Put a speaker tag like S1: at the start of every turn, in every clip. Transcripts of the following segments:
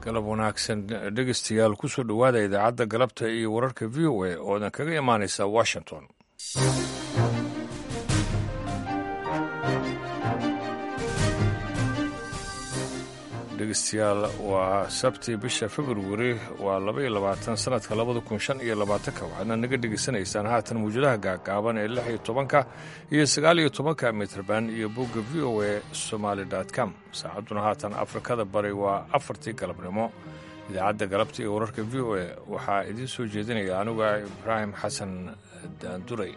S1: galab wanaagsan dhegeystayaal kusoo dhowaada idaacadda galabta iyo wararka v o a oodan kaga imaanaysa washington dhegeystayaal waa sabti bisha februari waa laba iyo labaatan sanadka labada kun shan iyo labaatanka waxaadna naga dhegeysanaysaan haatan mawjadaha gaagaaban ee lix iyo tobanka iyo sagaal iyo tobanka mitrban iyo bogga v o a somaali com saacadduna haatan afrikada bari waa afartii galabnimo idaacadda galabta iyo wararka v o a waxaa idiin soo jeedinaya anuga ibraahim xasan daanduray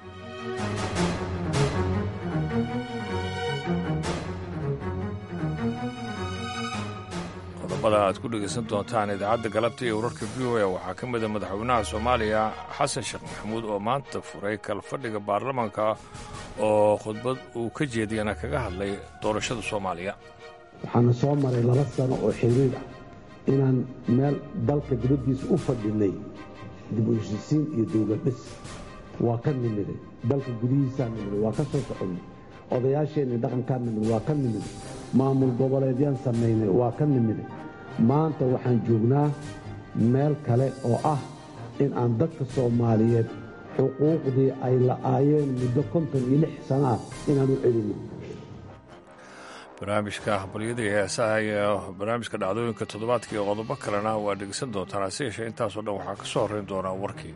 S1: qodobada aad ku dhegaysan doontaan idaacadda galabta iyo wararka v o a waxaa ka mida madaxweynaha soomaaliya xasan sheekh maxamuud oo maanta furay kalfadhiga baarlamaanka oo khudbad uu ka jeediyana kaga hadlay doorashada soomaaliya
S2: waxaana soo maray laba sano oo xiriir ah inaan meel dalka dibaddiisa u fadhinay dib u heshisiin iyo dowladdhis waa ka nimiday dalka gudihiisaa nimiday waa ka soo soconnay odayaasheenni dhaqankaa nimiday waa ka nimiday maamul goboleedyaan samaynay waa ka nimiday maanta waxaan joognaa meel kale oo ah in aan dadka soomaaliyeed xuquuqdii ay la'aayeen muddo konton iyo lix sana ah inaan u celinno
S1: barnaamijka habalyada iyo heesaha iyo barnaamijka dhacdooyinka toddobaadka iyo qodobo kalena waa dhegeysan doontaan hase yeeshee intaasoo dhan waxaa ka soo horrayn doonaa warkii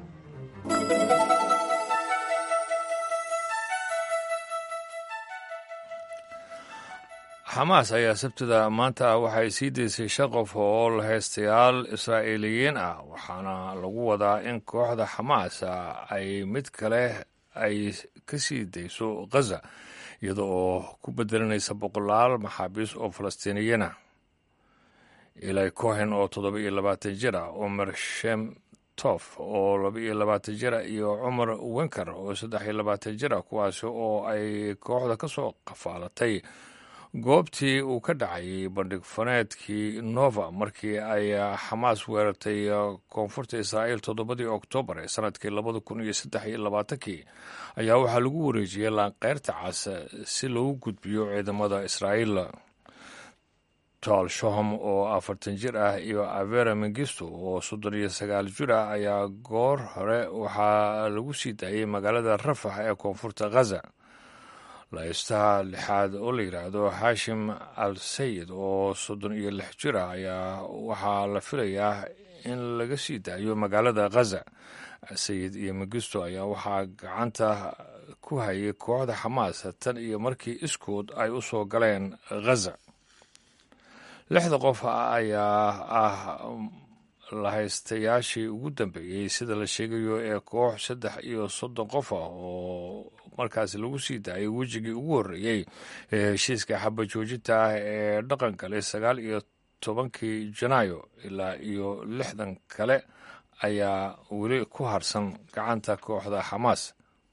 S1: xamaas ayaa sabtida maanta waxay sii daysay shan qof oo lahaystayaal israa'iiliyiin ah waxaana lagu wadaa in kooxda xamaas ay mid kale ay ka sii dayso khaza iyada oo ku bedelanaysa boqolaal maxaabiis oo falastiiniyiin ah ilay cohen oo toddoba iyo labaatan jir ah cumar shem tof oo laba iyo labaatan jir ah iyo cumar wenker oo saddex iyo labaatan jir ah kuwaasi oo ay kooxda ka soo qafaalatay goobtii uu ka dhacayay bandhig faneedkii nova markii ay xamaas weerartay koonfurta israa'iil toddobadii oktoobar ee sanadkii labada kun iyo saddex iyo labaatankii ayaa waxaa lagu wareejiyey laanqeyrta cas si loogu gudbiyo ciidamada israa'iil taal shoham oo afartan jir ah iyo avera mengisto oo soddon iyo sagaal jir ah ayaa goor hore waxaa lagu sii daayey magaalada rafax ee koonfurta khaza laystaha lixaad oo la yidhaahdo xaashim al sayid oo soddon iyo lix jir ah ayaa waxaa la filayaa in laga sii daayo magaalada khaza sayid iyo mengisto ayaa waxaa gacanta ku hayay kooxda xamaas tan iyo markii iskood ay u soo galeen khaza lixda qof ayaa ah lahaystayaashii ugu dambeeyey sida la sheegayo ee koox saddex iyo soddon qof ah oo markaasi lagu sii daayay wejigii ugu horreeyey ee heshiiska xaba joojinta ah ee dhaqan galay sagaal iyo tobankii janaayo ilaa iyo lixdan kale ayaa weli ku harsan gacanta kooxda xamaas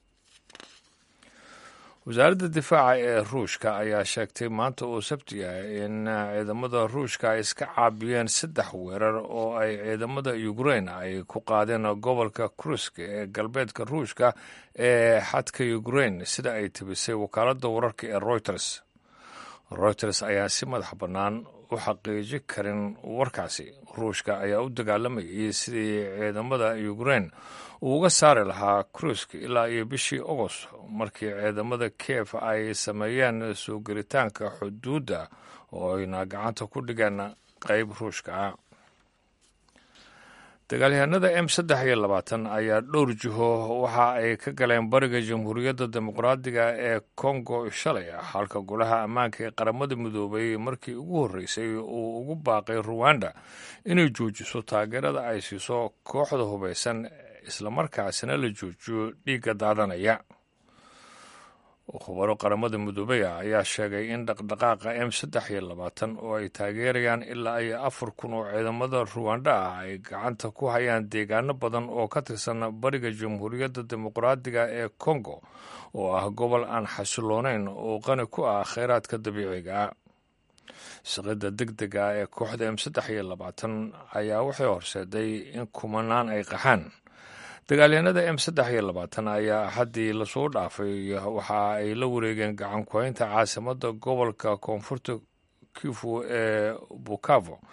S1: wasaaradda difaaca ee ruushka ayaa sheegtay maanta uu sabti ah in ciidamada ruushka ay iska caabiyeen saddex weerar oo ay ciidamada ukrain ay ku qaadeen gobolka krusk ee galbeedka ruushka ee xadka ukrain sida ay tibisay wakaaladda wararka ee reuters reuters ayaa si madax bannaan u xaqiiji karin warkaasi ruushka ayaa u dagaalamayay sidii ciidamada ukrain uu uga saari lahaa krusk ilaa iyo bishii agost markii ciidamada kiev ay sameeyeen soo gelitaanka xuduudda oo ayna gacanta ku dhigeen qayb ruushka ah dagaalyahanada m saddex iyo labaatan ayaa dhowr jiho waxa ay ka galeen bariga jamhuuriyadda dimuqraadiga ee kongo shalay halka golaha ammaanka ee qaramada midoobay markii ugu horreysay uu ugu baaqay ruwanda inay joojiso taageerada ay siiso kooxda hubaysan islamarkaasina la joojiyo dhiigga daadanaya khubaro qaramada midoobey ah ayaa sheegay in dhaqdhaqaaqa m saddex iyo labaatan oo ay taageerayaan ilaa iyo afar kun oo ciidamada ruwanda ah ay gacanta ku hayaan deegaano badan oo ka tirsan bariga jamhuuriyadda dimuqraadiga ee kongo oo ah gobol aan xasiloonayn oo qani ku ah kheyraadka dabiiciga shaqida deg dega ee kooxda m saddex iyo labaatan ayaa waxay horseeday in kumanaan ay qaxaan dagaalyahanada m saddex iyo labaatan ayaa axaddii lasoo dhaafay waxa ay la wareegeen gacan ku-haynta caasimada gobolka koonfurta kifu ee bukavo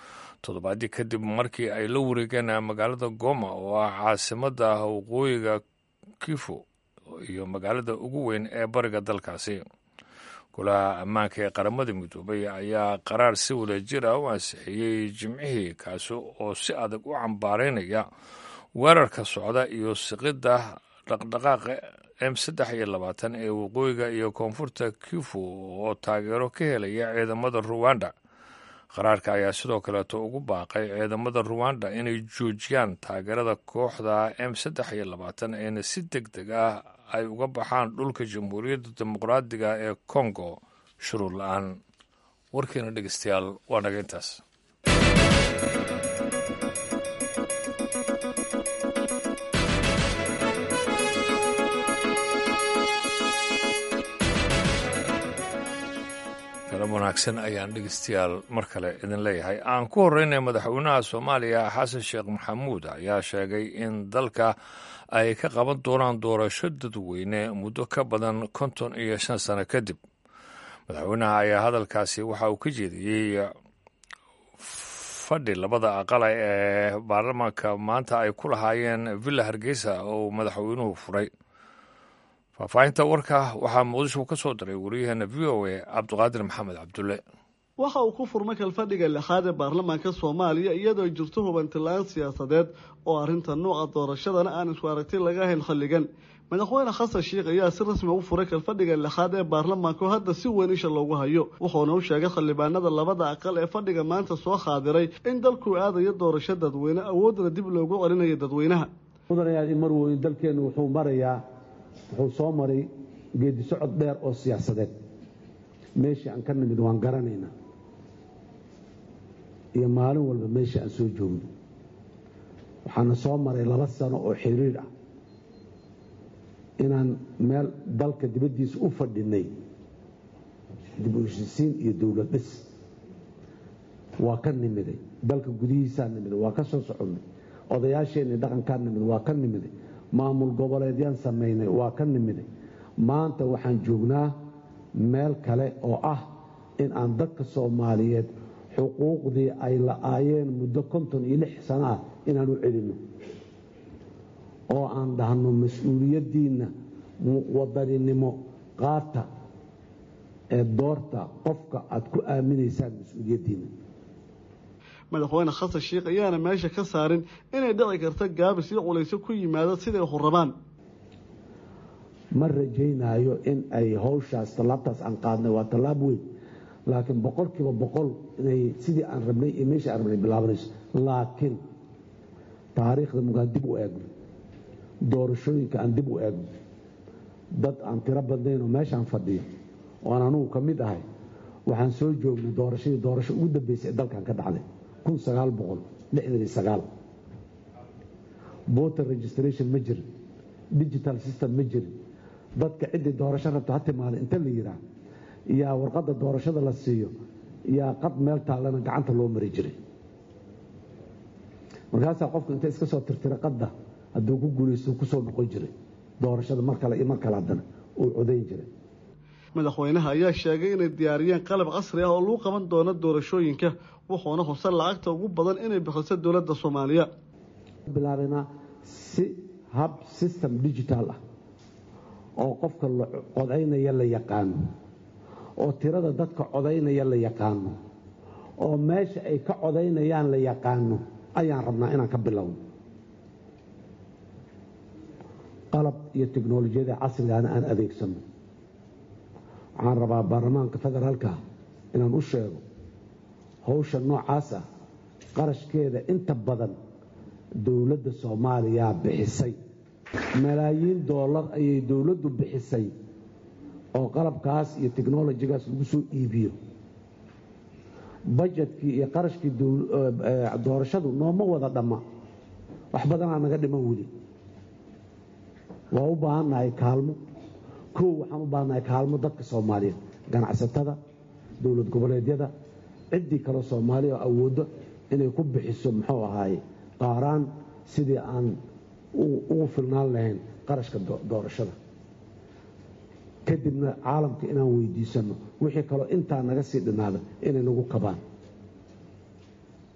S1: toddobaadii kadib markii ay la wareegeen magaalada goma oo ah caasimadda waqooyiga kifu iyo magaalada ugu weyn ee bariga dalkaasi golaha ammaanka ee qaramada midoobay ayaa qaraar si wada jir ah u ansixiyey jimcihii kaasi oo si adag u cambaaraynaya weerarka socda iyo siqidda dhaqdhaqaaqa m saddex iyo labaatan ee waqooyiga iyo koonfurta kifu oo taageero ka helaya ciidamada ruwanda qaraarka ayaa sidoo kaleeto ugu baaqay ciidamada ruwanda inay joojiyaan taageerada kooxda m saddex iyo labaatan eena si deg deg ah ay uga baxaan dhulka jamhuuriyadda dimuqraadiga ee kongo shuruud la-aan warkiina dhegeystayaal waa naga intaas galab wanaagsan ayaan dhegeystayaal mar kale idin leeyahay aan ku horeynay madaxweynaha soomaaliya xasan sheekh maxamuud ayaa sheegay in dalka ay ka qaban doonaan doorasho dadweyne muddo ka badan konton iyo shan sano kadib madaxweynaha ayaa hadalkaasi waxa uu ka jeediyey fadhi labada aqala ee baarlamaanka maanta ay ku lahaayeen villa hargeysa oo madaxweynuhu furay faahfaahinta warka waxaa muqdisho ka soo diray wariyaheena v o a cabdiqaadir maxamed cabdulle
S3: waxa uu ku furmay kalfadhiga lixaad ee baarlamaanka soomaaliya iyadoo jirto hubantilaan siyaasadeed oo arrinta nuuca doorashadana aan isku aragti laga hayn xilligan madaxweyne xasan sheikh ayaa si rasmi u furay kalfadhiga lixaad ee baarlamaanka oo hadda si weyn isha loogu hayo wuxuuna u sheegay xildhibaanada labada aqal ee fadhiga maanta soo khaadiray in dalkuu aadayo doorasho dadweyne awoodna dib loogu celinayo dadweynaha
S2: mudanayaal marweyn dalkeennu wuxuu marayaa wuxuu soo maray geedi socod dheer oo siyaasadeed meeshii aan ka nimid waan garanaynaa iyo maalin walba meeshii aan soo joogno waxaana soo maray laba sano oo xiriir ah inaan meel dalka dibaddiisa u fadhinay dib u heshisiin iyo dowlad dhis waa ka nimiday dalka gudihiisaa nimiday waa ka soo soconnay odayaasheenii dhaqankaa nimiday waa ka nimiday maamul goboleedyaan samaynay waa ka nimiday maanta waxaan joognaa meel kale oo ah in aan dadka soomaaliyeed xuquuqdii ay la-aayeen muddo konton iyo lix sano ah inaan u celinno oo aan dhahno mas-uuliyaddiinna wadaninimo qaata ee doorta qofka aad ku aaminaysaan mas-uuliyaddiinna
S3: madaxweyne xasan sheikh ayaana meesha ka saarin inay dhici karta gaabis iyo culayso ku yimaado siday hurabaan
S2: ma rajaynaayo in ay howshaas tallaabtaas aan qaadnay waa tallaab weyn laakiin boqol kiiba boqol inay sidii aan rabnay iyo meeshii aan rabnay bilaabanayso laakiin taariikhda mugaan dib u eegno doorashooyinka aan dib u eegno dad aan tiro badnaynoo meeshaan fadhiyo oan anugu ka mid ahay waxaan soo joognay doorashadii doorasho ugu dambeysay ee dalkan ka dhacday kun sagaal boqol lixdan iyo sagaal voter registration ma jirin digital system ma jirin dadka ciddii doorasho rabta ha timaada inta la yiraa yaa warqadda doorashada la siiyo yaa qad meel taallana gacanta loo mari jiray markaasaa qofku inta iska soo tirtira qadda hadduu ku guulaysto kusoo noqon jiray doorashada mar kale iyo mar kale haddana uu codayn jiray
S3: madaxweynaha ayaa sheegay inay diyaariyeen qalab casri ah oo lagu qaban doono doorashooyinka wuxuuna hubsan lacagta ugu badan inay bixiso dowladda soomaaliya
S2: bilaabanaa si hab system digital ah oo qofka codaynaya la yaqaano oo tirada dadka codaynaya la yaqaano oo meesha ay ka codaynayaan la yaqaano ayaan rabnaa inaan ka bilowno qalab iyo teknolojiyada casrigaana aan adeegsano waxaan rabaa baarlamaanka federaalka inaan u sheego howsha noocaas ah qarashkeeda inta badan dowladda soomaaliya bixisay malaayiin doolar ayay dowladdu bixisay oo qalabkaas iyo teknolojigaas lagu soo iibiyo bajetkii iyo qarashkii doorashadu nooma wada dhamma wax badanaa naga dhiman weli waa u baahannahay kaalmo kow waxaan u baahannahay kaalmo dadka soomaaliyeed ganacsatada dowlad goboleedyada ciddii kale soomaaliya oo awooddo inay ku bixiso muxuu ahaaye qaaraan sidii aan ugu filnaan lahayn qarashka doorashada kadibna caalamka inaan weydiisanno wixii kaloo intaa naga sii dhinaada inay nagu kabaan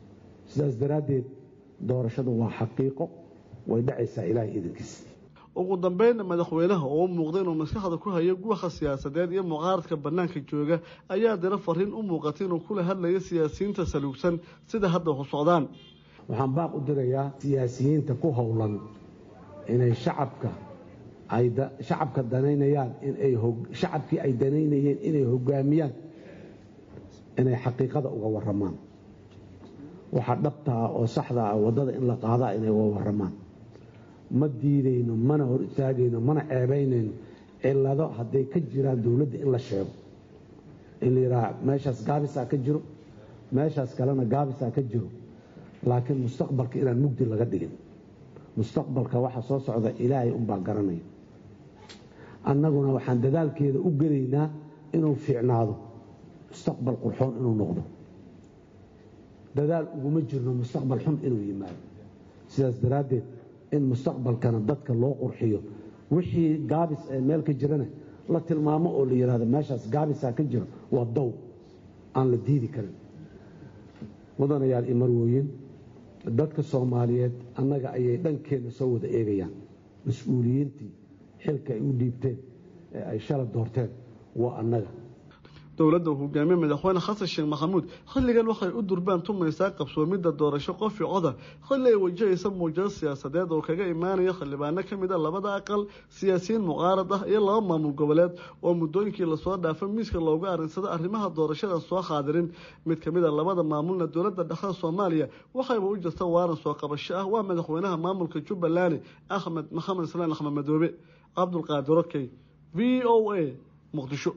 S2: sidaas daraaddeed doorashadu waa xaqiiqo way dhacaysaa ilaahay idankiis
S3: ugu dambeynna madaxweynaha oo u muuqda inuu maskaxda ku hayo guwaha siyaasadeed iyo mucaaradka bannaanka jooga ayaa dira fariin u muuqatay inuu kula hadlayo siyaasiyiinta saluugsan sida hadda u socdaan
S2: waxaan baaq u dirayaa siyaasiyiinta ku howlan inay shacabka ay shacabka danaynayaan inay shacabkii ay danaynayeen inay hogaamiyaan inay xaqiiqada uga warramaan waxa dhabta ah oo saxda ah waddada in la qaadaa inay uga warramaan ma diidayno mana hor istaagayno mana ceebaynayno cillado hadday ka jiraan dowladda in la sheego in la yidhaha meeshaas gaabisaa ka jiro meeshaas kalena gaabisaa ka jiro laakiin mustaqbalka inaan mugdi laga dhigin mustaqbalka waxa soo socda ilaahay unbaa garanaya annaguna waxaan dadaalkeeda u gelaynaa inuu fiicnaado mustaqbal qurxoon inuu noqdo dadaal uguma jirno mustaqbal xun inuu yimaado sidaas daraaddeed in mustaqbalkana dadka loo qurxiyo wixii gaabis ee meel ka jirana la tilmaamo oo la yidhahdo meeshaas gaabisaa ka jiro waa dow aan la diidi karin mudanayaal iyo marwooyin dadka soomaaliyeed annaga ayay dhankeenna soo wada eegayaan mas-uuliyiintii xilka ay u dhiibteen ee ay shala doorteen waa annaga
S3: dowladda uu hogaamiye madaxweyne xasan sheekh maxamuud xilligan waxay u durbaan tumaysaa qabsoomidda doorasho qof i coda xilli ay wajahaysa muujado siyaasadeed oo kaga imaanaya xildhibaano ka mid a labada aqal siyaasiyiin mucaarad ah iyo laba maamul goboleed oo muddooyinkii lasoo dhaafay miiska looga arinsada arrimaha doorashadan soo qaadirin mid ka mid a labada maamulna dowladda dhexda soomaaliya waxayba u jirta waaran soo qabasho ah waa madaxweynaha maamulka jubbaland axmed maxamed islaan axmed madoobe cabdulqaadir okey v o a muqdisho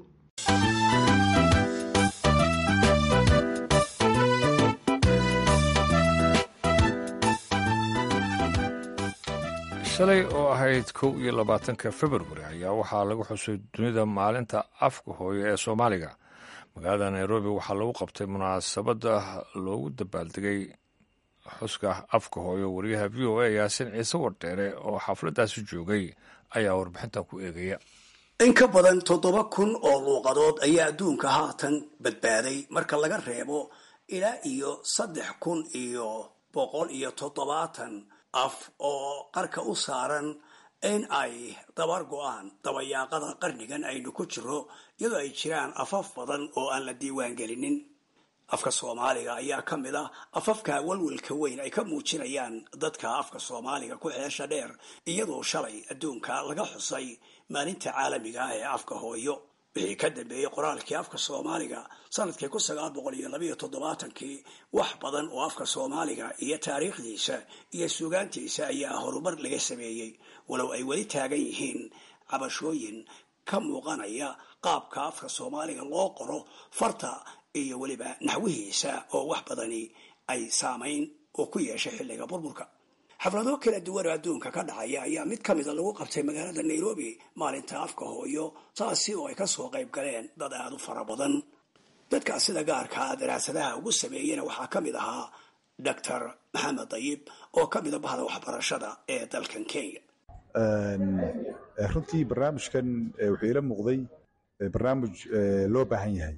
S1: shalay oo ahayd kow iyo labaatanka februari ayaa waxaa lagu xusay dunida maalinta afka hooyo ee soomaaliga magaalada nairobi waxaa lagu qabtay munaasabadda loogu dabaaldegay xuska afka hooyo wariyaha v o a yaasin ciise wardheere oo xafladdaasi joogay ayaa warbixintan ku eegaya
S4: in ka badan toddoba kun oo luuqadood ayaa adduunka haatan badbaaday marka laga reebo ilaa iyo saddex kun iyo boqol iyo toddobaatan af oo qarka u saaran in ay dabar go-aan dabayaaqada qarnigan aynu ku jiro iyadoo ay jiraan afaf badan oo aan la diiwaan gelinin afka soomaaliga ayaa ka mid ah afafka walwalka weyn ay ka muujinayaan dadka afka soomaaliga ku xeesha dheer iyadoo shalay adduunka laga xusay maalinta caalamiga ah ee afka hooyo wixii ka dambeeyey qoraalkii afka soomaaliga sanadkii kun sagaal boqol iyo labayo toddobaatankii wax badan oo afka soomaaliga iyo taariikhdiisa iyo suugaantiisa ayaa horumar laga sameeyey walow ay weli taagan yihiin cabashooyin ka muuqanaya qaabka afka soomaaliga loo qoro farta iyo weliba naxwihiisa oo wax badani ay saamayn oo ku yeeshay xilliga burburka xaflado kala duwan oo adduunka ka dhacaya ayaa mid ka mida lagu qabtay magaalada nairobi maalinta afka hooyo taasi oo ay kasoo qayb galeen dad aada u fara badan dadkaa sida gaarkaa daraasadaha ugu sameeyena waxaa ka mid ahaa doctor maxamed dayib oo ka mida bahda waxbarashada ee dalkan kenya
S5: runtii barnaamijkan wuxuu ila muuqday barnaamij loo baahan yahay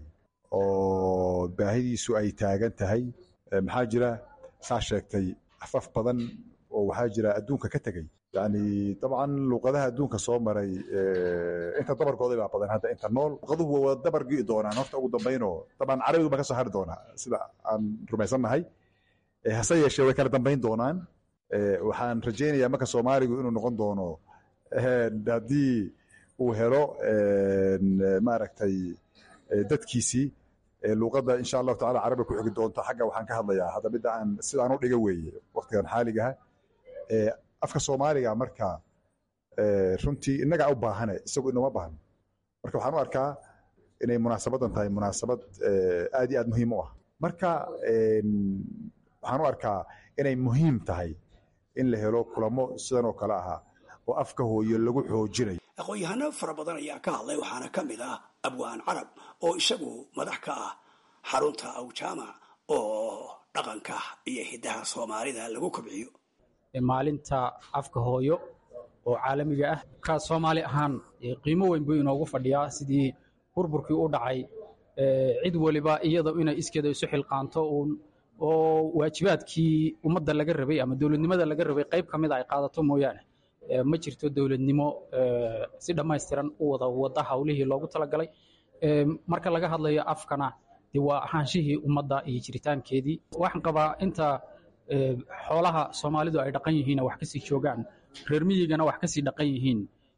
S5: oo baahidiisu ay taagan tahay maxaa jira saa sheegtay afaf badan oo waxaa jira adduunka ka tegey yani dabcan luuqadaha adduunka soo maray inta dabarkooda baa badan hadda inta nool luuqaduhu waa dabar gi'i doonaan horta ugu dambaynoo dabcan carabidu baa ka soo hari doonaa sida aan rumaysannahay hase yeeshee way kala dambayn doonaan waxaan rajaynayaa marka soomaaligu inuu noqon doono haddii uu helo maaragtay dadkiisii luuqadda insha allahu tacala carabi ku xigi doonto xagga waxaan ka hadlayaa hadda midda aan sidaan u dhiga weeye waqtigan xaaligaha afka soomaaliga marka runtii innagaa u baahane isagu inoma baahno marka waxaan u arkaa inay munaasabadan tahay munaasabad aad iyo aad muhiim u ah marka waxaan u arkaa inay muhiim tahay in la helo kulamo sidan oo kale ahaa oo afka hooyo lagu xoojinayo
S4: aqoon-yahano fara badan ayaa ka hadlay waxaana ka mid ah abwaan carab oo isagu madax ka ah xarunta awjaamac oo dhaqanka iyo hiddaha soomaalida lagu kobciyo
S6: maalinta afka hooyo oo caalamiga ah ka soomaali ahaan qiimo weyn buu inoogu fadhiyaa sidii burburkii u dhacay cid weliba iyada inay iskeeda isu xilqaanto uun oo waajibaadkii ummadda laga rabay ama dowladnimada laga rabay qayb ka mida ay qaadato mooyaane ma jirto dowladnimo si dhammaystiran u wada wada hawlihii loogu talagalay marka laga hadlayo afkana de waa ahaanshihii ummadda iyo jiritaankeedii waxaan qabaa inta xoolaha soomaalidu ay dhaqan yihiin wax kasii joogaan reer miyigana wax kasii dhaqan yihiin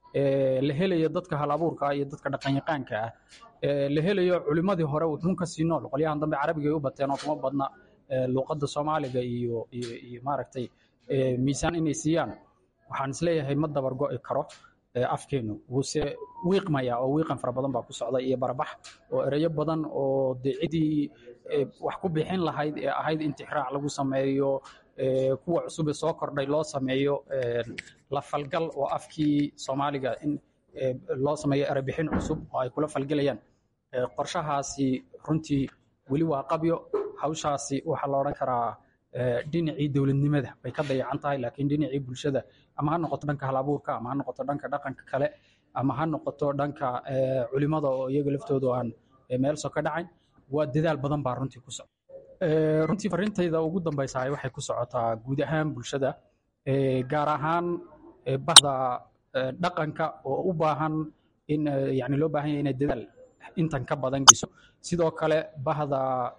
S6: la helayo dadka hal abuurka iyo dadka dhaqanyaqaanka ah la helayo culimmadii hore wuxuun kasii nool qolyahan dambe carabiga ay u bateen oo kuma badna luuqadda soomaaliga iyo iyo maaragtay miisaan inay siiyaan waxaan isleeyahay ma dabar go'i karo afkeenu wuuse wiiqmaya oo wiiqan fara badan baa ku socda iyo barbax oo ereyo badan oo dee ciddii wax ku bixin lahayd ee ahayd intixraac lagu sameeyo kuwa cusub ee soo kordhay loo sameeyo la falgal oo afkii soomaaliga in loo sameeyo erebixin cusub oo ay kula falgelayaan qorshahaasi runtii weli waa qabyo hawshaasi waxaa la odhan karaa dhinacii dowladnimada bay ka dayacan tahay laakiin dhinacii bulshada ama ha noqoto dhanka halabuurka ama ha noqoto dhanka dhaqanka kale ama ha noqoto dhanka culimada oo iyaga laftoodu aan meel soo ka dhacayn waa dadaal badan baa runtii ku socda runtii farintayda ugu dambaysahay waxay ku socotaa guud ahaan bulshada gaar ahaan bahda dhaqanka oo u baahan in yani loo baahan yahay inay dadaal intan ka badan geyso sidoo kale bahda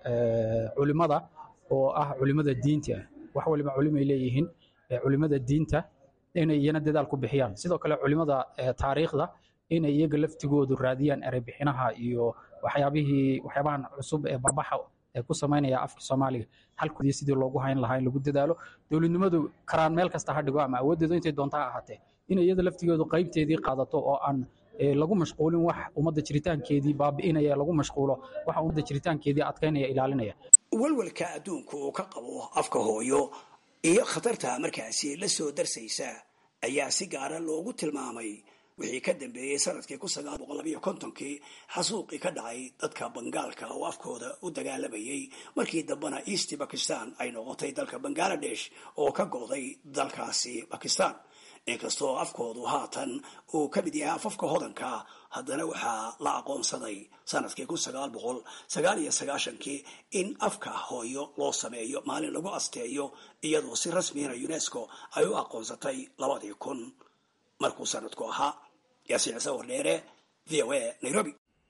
S6: culimada oo ah culimada diinta wax waliba culimay leeyihiin culimada diinta inay iyana dadaal ku bixiyaan sidoo kale culimada taariikhda inay iyaga laftigoodu raadiyaan erebixinaha iyo waxyaabihii waxyaabahan cusub ee barbaxa ee ku samaynaya afka soomaaliga halkoodii sidii loogu hayn lahaa in lagu dadaalo dowladnimadu karaan meel kasta ha dhigo ama awooddeedu intay doonta ha ahaatee inay iyada laftigeedu qaybteedii qaadato oo aan lagu mashquulin wax ummadda jiritaankeedii baabi'inaya lagu mashquulo waxa ummadda jiritaankeedii adkaynaya ilaalinaya
S4: walwalka adduunku uu ka qabo afka hooyo iyo khatarta markaasi la soo darsaysa ayaa si gaara loogu tilmaamay wixii ka dambeeyey sanadkii kun sagaal boqol labayo kontonkii xasuuqii ka dhacay dadka bangaalka oo afkooda u dagaalamayay markii dambena east bakistan ay noqotay dalka bangaladesh oo ka go'day dalkaasi bakistan inkastoo afkoodu haatan uu ka mid yahay afafka hodanka haddana waxaa la aqoonsaday sanadkii kun sagaal boqol sagaal iyo sagaashankii in afka hooyo loo sameeyo maalin lagu asteeyo iyadoo si rasmiyana unesco ay u aqoonsatay labadii kun markuu sanadku ahaa yaasiin ciise wardheere v o a nairobi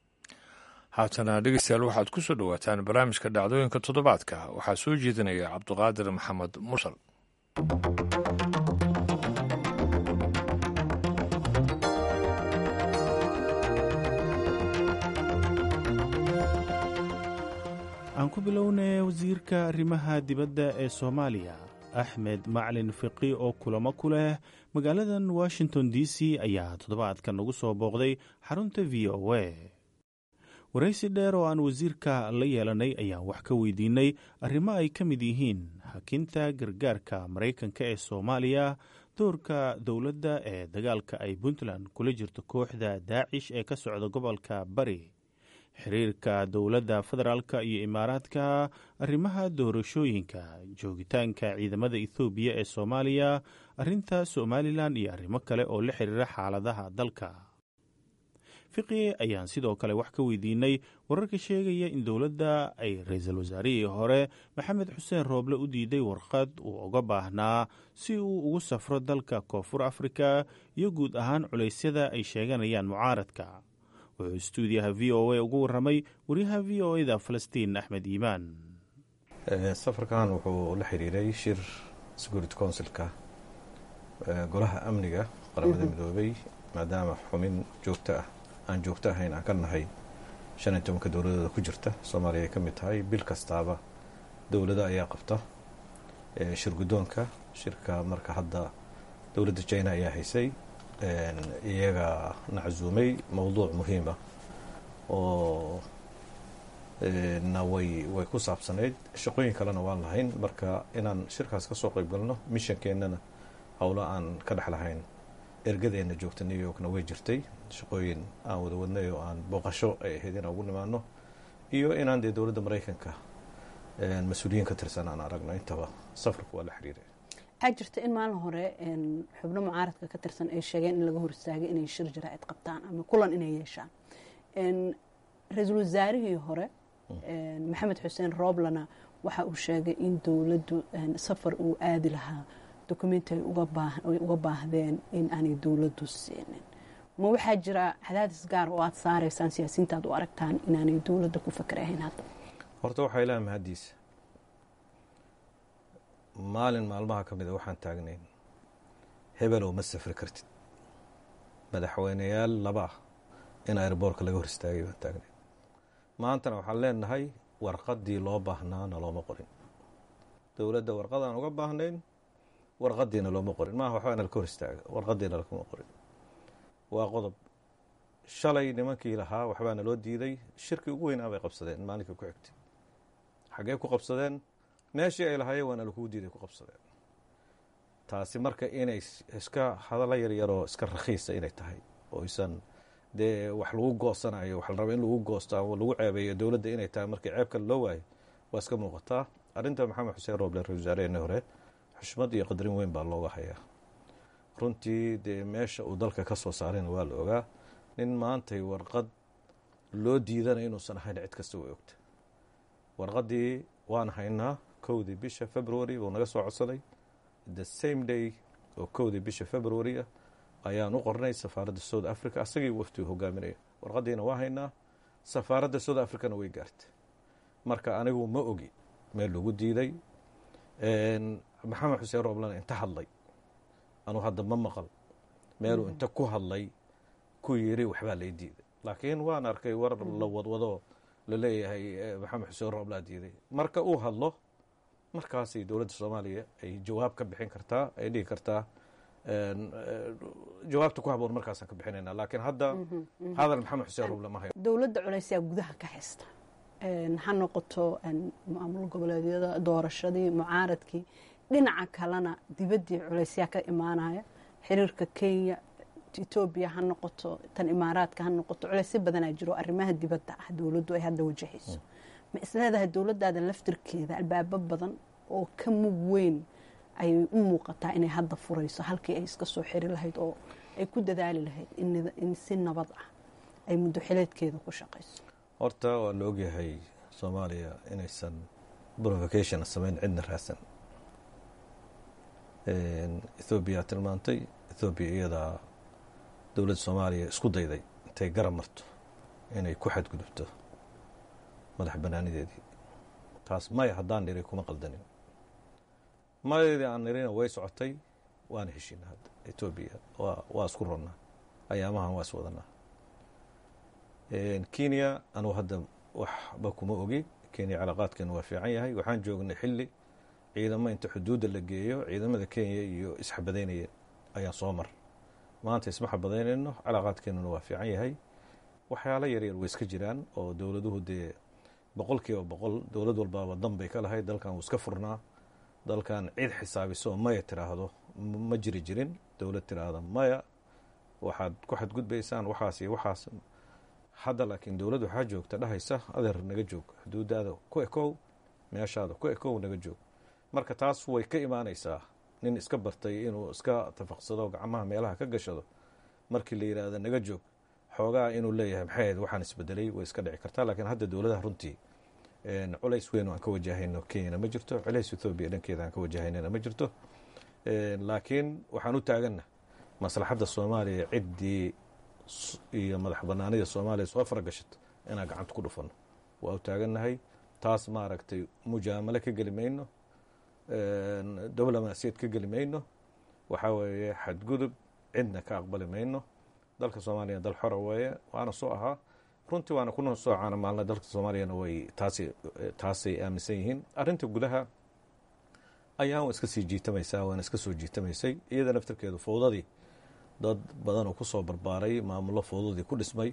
S1: haatana dhegeystayaal waxaad ku soo dhowaataan barnaamijka dhacdooyinka toddobaadka waxaa soo jeedinaya cabduqaadir maxamed mursal
S7: aan ku bilownay wasiirka arrimaha dibadda ee soomaaliya axmed maclin fiqi oo kulamo ku leh magaaladan washington d c ayaa toddobaadkan ugu soo booqday xarunta v o a waraysi dheer oo aan wasiirka la yeelanay ayaan wax ka weydiinay arrimo ay ka mid yihiin hakinta gargaarka maraykanka ee soomaaliya doorka dowladda ee dagaalka ay puntland kula jirto kooxda daacish ee ka socda gobolka bari xiriirka dowladda federaalka iyo imaaraadka arrimaha doorashooyinka joogitaanka ciidamada ethoobiya ee soomaaliya arrinta somalilan iyo arrimo kale oo la xiriira xaaladaha dalka fiqi ayaan sidoo kale wax ka weydiinay wararka sheegaya in dowladda ay ra-iisul wasaarihii hore maxamed xuseen rooble u diiday warqad uu uga baahnaa si uu ugu safro dalka koonfur afrika iyo guud ahaan culeysyada ay sheeganayaan mucaaradka wuxuu stuudiyaha v o a ugu waramay wariyaha v o eda falastiin axmed iimaan
S8: safarkan wuxuu la xiriiray shir security councilka golaha amniga qaramada midoobay maadaama xumin joogto ah aan joogto ahayn aan ka nahay shan iyo tobanka dowladooda ku jirta soomaaliya ay ka mid tahay bil kastaaba dowlado ayaa qabta shir guddoonka shirka marka hadda dowladda china ayaa haysay iyaga naczuumay mowduuc muhiima oo na way way ku saabsanayd shaqooyin kalena waan lahayn marka inaan shirkaas kasoo qeyb galno mishankeennana howlo aan ka dhex lahayn ergadeena joogta new yorkna way jirtay shaqooyin aan wada wadnay oo aan booqasho ay ahayd inaan ugu nimaano iyo inaan dee dowladda maraykanka mas-uuliyiin ka tirsan aan aragno intaba safarku waa la xiriiray
S9: waxaa jirta in maalin hore xubno mucaaradka ka tirsan ay sheegeen in laga hor istaagay inay shir jaraa'id qabtaan ama kulan inay yeeshaan ra-iisul wasaarihii hore maxamed xuseen rooblana waxa uu sheegay in dowladdu safar uu aadi lahaa dokumenti ay uga baahdeen in aanay dowladdu siinin ma waxaa jira cadaadis gaar oo aad saaraysaan siyaasiyiinta aad u aragtaan inaanay dowladda ku fakerahayn hadda
S8: horta waxaa ilaha mahaddiisa maalin maalmaha ka mida waxaan taagnayn hebelow ma safri kartid madaxweyneyaal laba ah in airboorka laga hor istaagay baan taagnayn maantana waxaan leenahay warqaddii loo baahnaana looma qorin dowladda warqadaan uga baahnayn warqadiina looma qorin maaha waxbaana laka hor istaaga warqadiina lakuma qorin waa qodob shalay nimankii lahaa waxbaana loo diiday shirkii ugu weynaa bay qabsadeen maalinkai ku xigtay xaggee ku qabsadeen meeshii ay lahaayeen waana lakuu diiday ku qabsadeen taasi marka inay iska hadallo yaryaroo iska rakhiisa inay tahay oo isan dee wax lagu goosanayo wax la raba in lagu goosto ama lagu ceebeeyo dowladda inay tahay markii ceeb kale loo waayo waa iska muuqataa arrinta maxamed xuseen rooble ra-isul wasaareheenii hore xushmad iyo qadarin weyn baa looga hayaa runtii dee meesha uu dalka ka soo saarayna waa la ogaa nin maantay warqad loo diidana inuusan ahayn cid kasta way ogta warqaddii waan haynaa kowdii bisha february buu naga soo codsaday the same day oo kowdii bisha february ah ayaan u qornay safaaradda south africa asagii waftigu hogaaminaya warqaddiina waa haynaa safaaradda south africana way gaartay marka anigu ma ogi meel lagu diiday maxamed xuseen rooblana inta hadlay anuu hadda ma maqal meeluu inta ku hadlay ku yiri waxbaa lay diiday laakiin waan arkay war la wadwado la leeyahay maxamed xuseen rooblaa diiday marka uu hadlo markaasay dowladda soomaaliya ay jawaab ka bixin kartaa ay dhihi kartaa jawaabta ku haboon markaasaan ka bixinayna laakiin hadda hadal maxamed xuseen rooble ma hayo
S9: dowladda culaysaa gudaha ka haysta ha noqoto maamul goboleedyada doorashadii mucaaradkii dhinaca kalena dibaddii culaysyaa ka imaanaya xiriirka kenya etoobiya ha noqoto tan imaaraadka ha noqoto culaysyo badanaa jiro arrimaha dibadda ah dowladdu ay hadda wajahayso ma isleedahay dowladdaada laftirkeeda albaabo badan oo ka mug weyn ayay u muuqataa inay hadda furayso halkii ay iska soo xiri lahayd oo ay ku dadaali lahayd in si nabad ah ay muddo xileedkeeda ku shaqayso
S8: horta waa la ogyahay soomaaliya inaysan provocation samayn cidna raadsan ethoobiya tilmaantay ethoobiya iyadaa dowladda soomaaliya isku dayday intay garab marto inay ku xadgudubto madax banaanideedii taas maya haddaan niri kuma qaldanin mayadeedii aan nirina way socotay waana heshiina hadda etoobiya waa isku ronnaa ayaamahan waa is wadanaa kenya anugu hadda waxba kuma ogi kenya calaaqaadkeenu waa fiican yahay waxaan joognay xilli ciidamo inta xuduudda la geeyo ciidamada kenya iyo isxabadaynaya ayaan soo mar maanta isma xabadaynayno calaaqaadkeenuna waa fiican yahay waxyaalo yaryar way iska jiraan oo dowladuhu dee boqol kiiba boqol dowlad walbaaba dan bay ka lahayd dalkan wuu iska furnaa dalkan cid xisaabiso oo maya tiraahdo ma jiri jirin dowlad tiraahda maya waxaad ku xadgudbaysaan waxaas iyo waxaas hadda laakiin dowladd waxaa joogta dhahaysa adeer naga joog xuduudaada ku ekow meeshaada ku ekow naga joog marka taas way ka imaanaysaa nin iska bartay inuu iska tafaqsado gacmaha meelaha ka gashado markii la yidhaahdo naga joog xoogaa inuu leeyahay maxay ahayd waxaan isbedelay way iska dhici kartaa laakiin hadda dowladaha runtii culays weyn aan ka wajahayno kenyana ma jirto culays ethoobiya dhankeeda aan ka wajahaynana ma jirto laakiin waxaan u taaganna maslaxadda soomaaliya ciddii iyo madax banaanida soomaaliya soo faragashato inaan gacanta ku dhufano waa u taagannahay taas maaragtay mujaamalo ka geli mayno diblomaasiyad ka geli mayno waxaa weeye xadgudub cidna ka aqbali mayno dalka soomaaliya dal xora weeye waana soo ahaa runtii waana kuna soo caana maalna dalka soomaaliyana way taas taasay aaminsan yihiin arrinta gudaha ayaan waa iska sii jiitamaysaa waana iska soo jiitamaysay iyada naftarkeedu fowdadii dad badan oo ku soo barbaaray maamullo fowdadii ku dhismay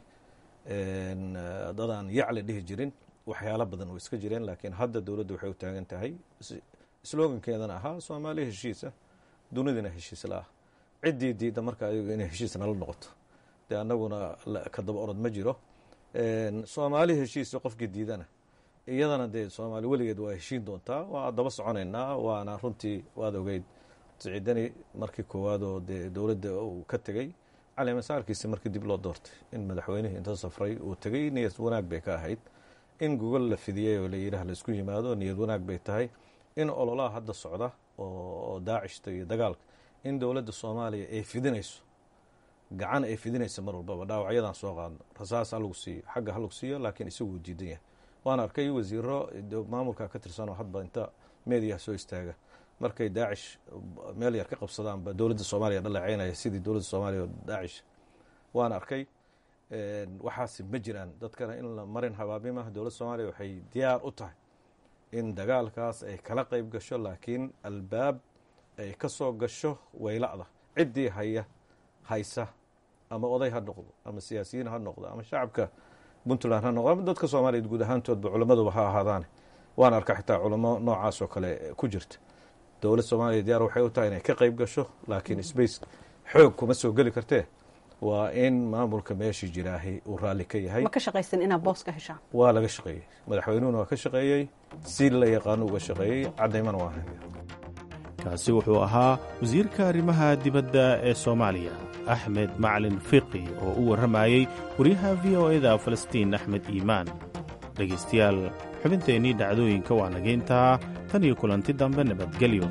S8: dad aan yacli dhihi jirin waxyaalo badan oo iska jireen laakiin hadda dowladda waxay u taagan tahay slogankeedana ahaa soomaaliya heshiisa dunidina heshiis la ah ciddii diidda marka ayagu inay heshiis nala noqoto dee annaguna ka daba orod ma jiro soomaali heshiisa qofkii diidana iyadana dee soomaali weligeed waa heshiin doontaa waa daba soconaynaa waana runtii waad ogeyd siciidani markii koowaad oo dee dowladda uu ka tegey cali masaarkiisi markii dib loo doortay in madaxweynihii inta safray uu tegey niyad wanaag bay ka ahayd in gogol la fidiyey oo la yidhaah laisku yimaado niyad wanaag bay tahay in ololaha hadda socda oo daacishta iyo dagaalka in dowladda soomaaliya ay fidinayso gacan ay fidinaysa mar walbaba dhaawacyadan soo qaadno rasaas ha lagu siiyo xagga ha lagu siiyo laakiin isaguu diidan yahay waan arkay wasiiro maamulka ka tirsanoo hadba inta meediyaha soo istaaga markay daacish meel yar ka qabsadaanba dowladda soomaaliya dhaleeceynaya sidii dowladda soomaaliya oo daacish waan arkay waxaasi ma jiraan dadkana in la marin habaabimah dowladda soomaaliya waxay diyaar u tahay in dagaalkaas ay kala qayb gasho laakiin albaab ay ka soo gasho wayla'da ciddii haya haysa ama oday ha noqdo ama siyaasiyiin ha noqdo ama shacabka puntland ha noqdo ama dadka soomaaliya guud ahaantoodba culammaduba ha ahaadaane waan arka xitaa culamo noocaas oo kale ku jirta dowladda soomaaliya diyaar waxay u tahay inay ka qayb gasho laakiin sbace xoog kuma soo geli kartee waa in maamulka meeshii jiraahi uu raalli ka yahay
S9: ma ka shaqaysan inaad boos ka heshaan
S8: waa laga shaqeeyey madaxweynuhuna waa ka shaqeeyey si la yaqaano uga shaqeeyey caddaymana waa haya
S7: kaasi wuxuu ahaa wasiirka arrimaha dibadda ee soomaaliya axmed macalin fiqi oo u warramayey waryaha v o eda falastiin axmed iimaan dhegaystayaal xubinteennii dhacdooyinka waa nageyntaa tan iyo kulanti dambe nabadgelyo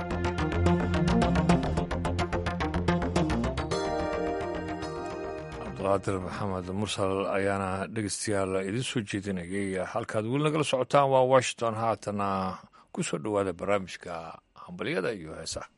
S1: cabdiqaadir maxamed mursal ayaana dhegeystayaal idiin soo jeedinayay halkaad weli nagala socotaan waa washington haatana ku soo dhowaada barnaamijka hambalyada iyo heesaha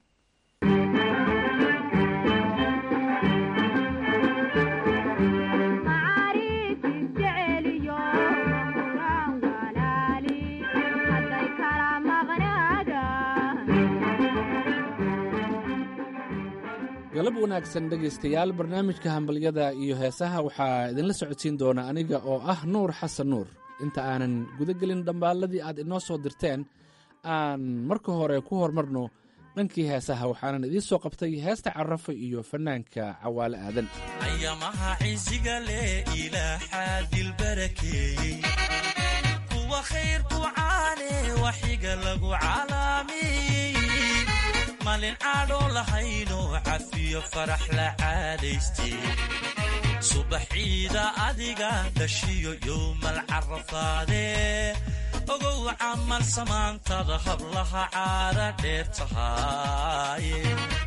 S10: galab wanaagsan dhegaystayaal barnaamijka hambalyada iyo heesaha waxaa idinla socodsiin doona aniga oo ah nuur xasan nuur inta aanan guda gelin dhambaalladii aad inoo soo dirteen aan marka hore ku hormarno dhankii heesaha waxaanan idiin soo qabtay heesta carafa iyo fannaanka cawaale aadan
S11: ayamaha ciisiga leh ilaaxaa dilbarakeeyey kuwa khayr ku caane waxiga lagu calaamiyey malin caadhoo lahayno cafiyo farax la caadaystay subaxiida adiga dhashiyo yowmal carafaadee ogow camal samaantada hablaha caada dheer tahaaye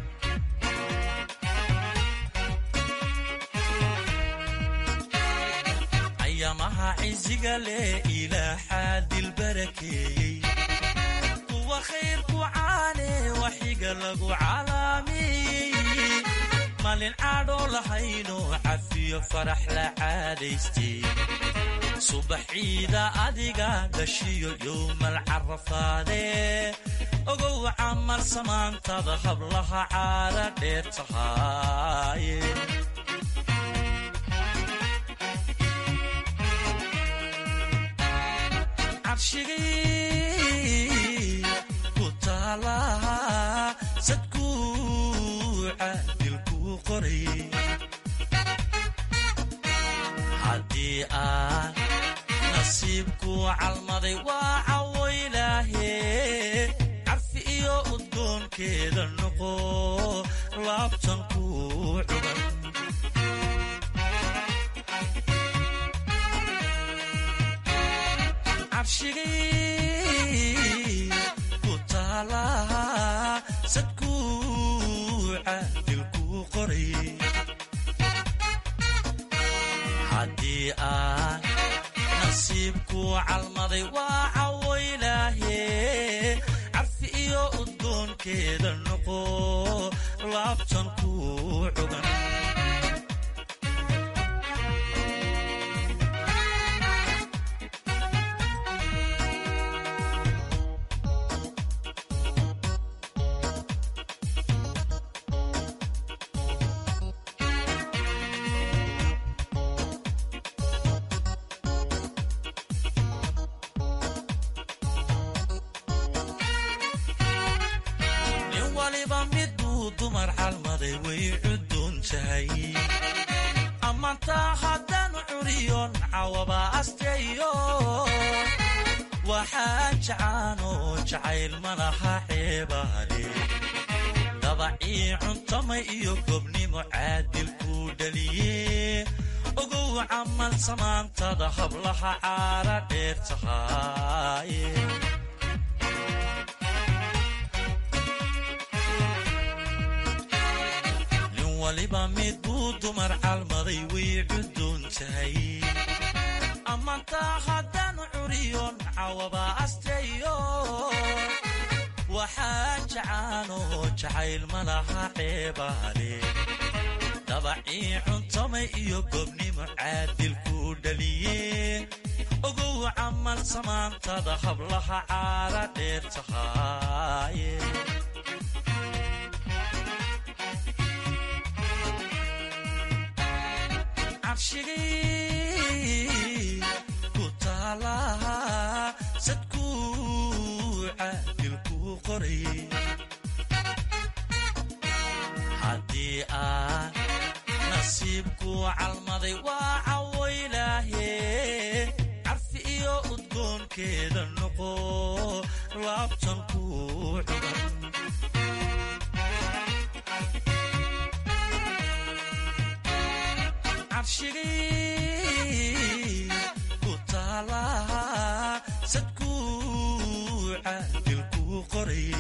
S11: ayamaha ciisiga leh ilaaxaa dilbarakeeyey kuwa khayr ku caane waxiga lagu calaamiyey malin caadhoo lahayno cafiyo farax la caadaystay subaxiida adiga dhashiyo yowmal carafaadee ogow camal samaantada hablaha caada dheer tahaaye cabshigii ku taalaha sadkuuca dilkuu qoray haddii aan nasiibku calmaday waa cawoylaahe carfi iyo udgoonkeeda noqo laabtan ku cugan cabshigii ku taalaha sadkuuca dilkuu qoray haddii aan nasiibku calmaday waa cawoylaahe carfi iyo udgoonkeeda noqo laabtan ku cugan nin waliba miduu dumar calmaday way cuduun tahay ammaantaa haddaan curiyon cawaba asteeyo waxaa jacaanoo jacayl malaha ceebaale dabacii cuntamay iyo gobnimo caadil kuu dhaliye ogow camal samaantada hablaha caara dheer tahaaye nin waliba mid buu dumar calmaday way cuduun tahay ammaantaa haddaanu curiyon cawaba asteeyo waxaa jacaanoo jacayl ma laha ceebaale dabacii cuntamay iyo gobnimo caadil kuu dhaliye ogow camal samaantada hablaha caara dheer tahaaye cabshigii ku taalaha sadkuu caadil kuu qoray haddii aan nasiibku calmaday waa cawaylaahe carfi iyo udgoonkeeda noqo laabtan kuu cugan cabshigii ku taalaha sadkuu caadil kuu qoray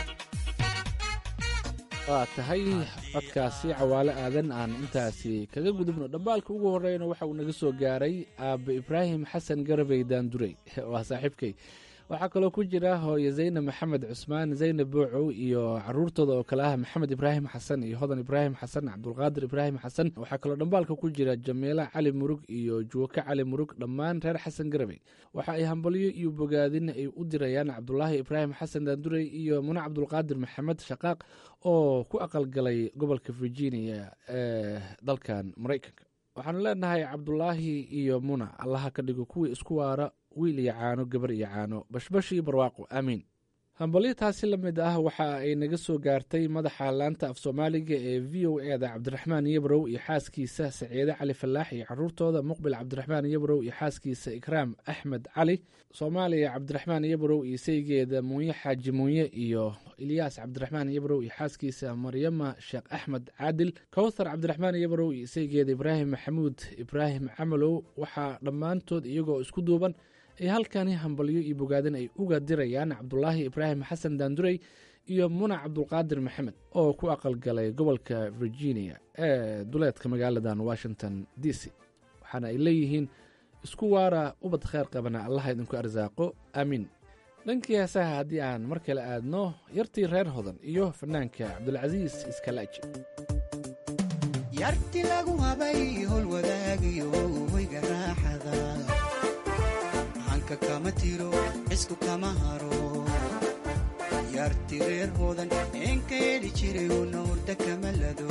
S10: waa tahay codkaasi cawaale aadan aan intaasi kaga gudubno dhambaalka ugu horeyna waxa uu naga soo gaaray aabe ibraahim xasan garabey daandurey waa saaxiibkay waxaa kaloo ku jira hooye zaynab maxamed cusmaan zaynab boocow iyo caruurtooda oo kale ah maxamed ibraahim xasan iyo hodan ibraahim xasan cabdulqaadir ibraahim xasan waxaa kaloo dhambaalka ku jira jamiila cali murug iyo juwake cali murug dhammaan reer xasan garabey waxa ay hambalyo iyo bogaadin ay u dirayaan cabdulaahi ibraahim xasan daandurey iyo mune cabdulqaadir maxamed shaqaaq oo ku aqalgalay gobolka virginia ee dalkan maraykanka waxaanu leenahay cabdulaahi iyo muna allaha ka dhigo kuwii isku waara wiil iyo caano gabar iyo caano bashbash iyo barwaaqo aamiin hambalyo taasi la mid ah waxa ay naga soo gaartay madaxa laanta af soomaaliga ee v o e da cabdiraxmaan yabrow iyo xaaskiisa saciide cali falaax iyo caruurtooda muqbil cabdiraxmaan yabrow iyo xaaskiisa ikraam axmed cali soomaaliya cabdiraxmaan yabrow iyo saygeeda muunye xaaji muunye iyo ilyaas cabdiraxmaan yabrow iyo xaaskiisa maryama sheekh axmed caadil kowthar cabdiraxmaan yabrow iyo saygeeda ibraahim maxamuud ibraahim camalow waxaa dhammaantood iyagoo isku duuban ay halkani hambalyo iyo bogaadin ay uga dirayaan cabdulaahi ibraahim xasan daandurey iyo muna cabdulqaadir maxamed oo ku aqalgalay gobolka virginia ee duleedka magaaladan washington d c waxaana ay leeyihiin isku waara ubad kheyr qabana allaha idinku arsaaqo aamiin dhankii heesaha haddii aan mar kale aadno yartii reer hodan iyo fanaanka cabdulcasiis iskalaaji
S12: yarti lagu habay howlwadaagiyo hoyga raaxada hanka kama tiro cisku kama haro yarti reer hodan eenka heli jiray una hurda kama lado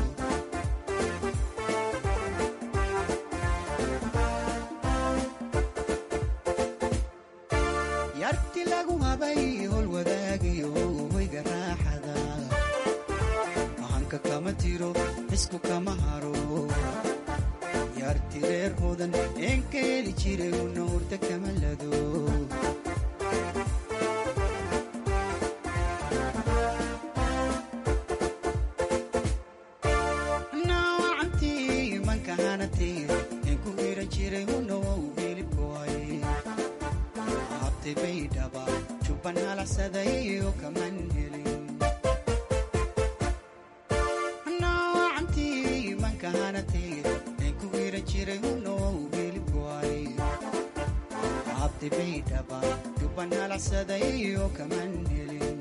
S12: yarti lagu habay howlwadaagiyo hoyga raaxada hanka kama tiro cisku kama haro yarti reer hodan eenka heli jiray una hurda kama lado nawacantii manka hanatay een ku hiran jiray hunow hilibkoay habtay bay dhaba jubban halacsaday oo kaman helin nawacantii manka hanatay een ku hiran jiray hunow hilibkoay habtay bay dhaba jubban halacsaday oo kaman helin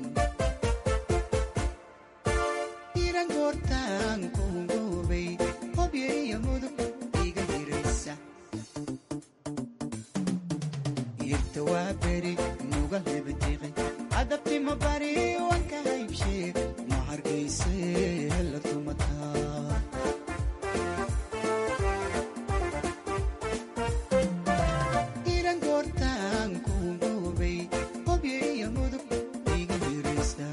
S12: iran goortaan ku hungoobay hobyo iyo mudug iga hiraysa irta waa beri nuga lebadiqay adabti ma bari wanka haybshe ma hargayse la tumataa iran goortaan ku hungoobay hobyo iyo mudug iga hiraysa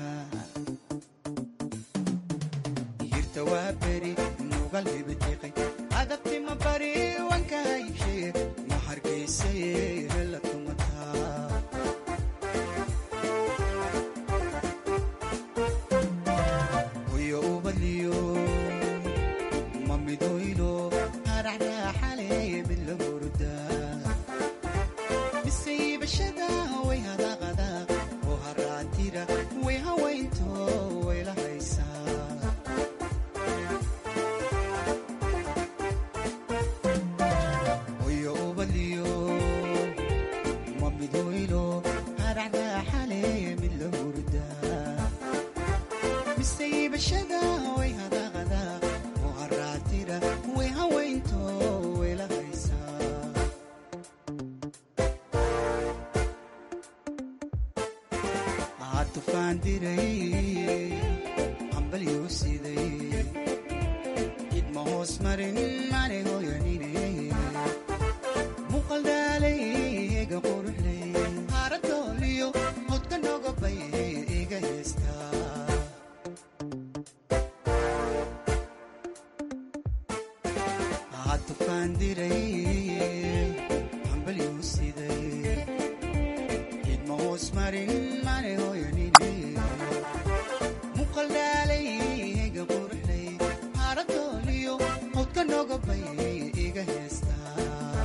S12: yirta waa beri nuga lebadiqay adabti ma bari wanka haybshe ma hargayse la tumataa way haweynto way la haysaa hoyo ubaliyo ma midweylo haracdaaxale mid la hurdaa mise iibashada way hadaaqada oo haraatira way haweynto way la haysaa tufaan diray hambalyuu siday idma hoos marin mane hooyanine muuqal dhaalay eega quruxley haaradooliyo hodka nogobay iga heestaa tufaan diray hambalyuu siday idma hoos marin mane hooyanine muuqal dhaalay eega quruxley haaradooliyo hodka nogobay iga heestaa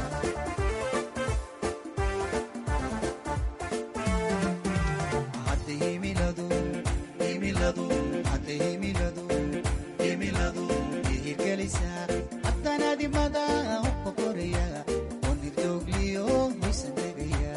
S12: hadda himiladu himiladu hadda himiladu himiladu ihirgelisaa haddanaadimada hubka koraya oo nirdoogliyo hoysan degaya